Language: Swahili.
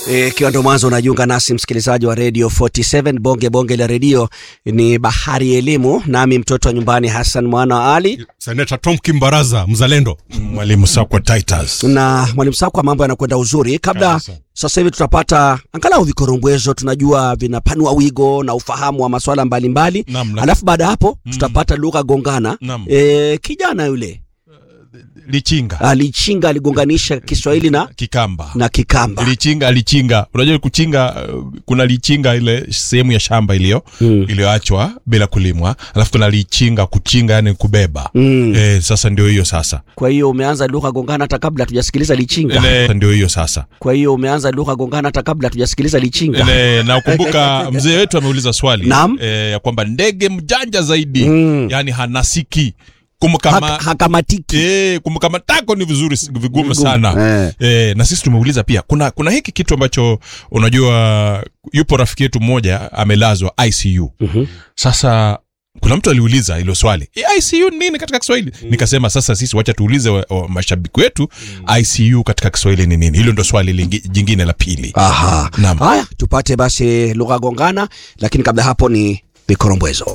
Ikiwa ndo mwanzo unajiunga nasi msikilizaji wa Radio 47 bonge bonge la redio ni bahari ya elimu, nami mtoto wa nyumbani Hassan mwana wa Ali Seneta Tom Kimbaraza mzalendo, Mwalimu Sakwa Titus. na mwalimu Sakwa, mambo yanakwenda uzuri. Kabla Kabisa. sasa hivi tutapata angalau vikorombwezo, tunajua vinapanua wigo na ufahamu wa masuala mbalimbali, Naam, naam. alafu baada ya hapo tutapata lugha gongana. Naam. E, kijana yule Lichinga. alichinga aligonganisha Kiswahili na, Kikamba. na Kikamba. Lichinga alichinga. Unajua kuchinga uh, kuna lichinga ile sehemu ya shamba iliyo Mm. iliyoachwa bila kulimwa, alafu kuna lichinga kuchinga, yani kubeba. Mm. Eh, sasa ndio hiyo sasa. Kwa hiyo umeanza lugha gongana hata kabla hatujasikiliza lichinga. Ile ndio hiyo sasa. Kwa hiyo umeanza lugha gongana hata kabla hatujasikiliza lichinga. Ile na ukumbuka mzee wetu ameuliza swali Naam. eh, ya kwamba ndege mjanja zaidi Mm. yani hanasiki kumkama Hak- hakamatiki. Eh, kumkamatako ni vizuri vigumu Vigumu. sana Eh. eh, na sisi tumeuliza pia kuna kuna hiki kitu ambacho unajua yupo rafiki yetu mmoja amelazwa ICU Mhm. sasa kuna mtu aliuliza hilo swali "Eh, ICU ni nini katika Kiswahili nikasema sasa sisi wacha tuulize wa, wa, mashabiki wetu ICU katika Kiswahili ni nini hilo ndo swali lingi, jingine la pili Aha. Naam. Haya, tupate basi lugha gongana, lakini kabla hapo ni vikorombwezo.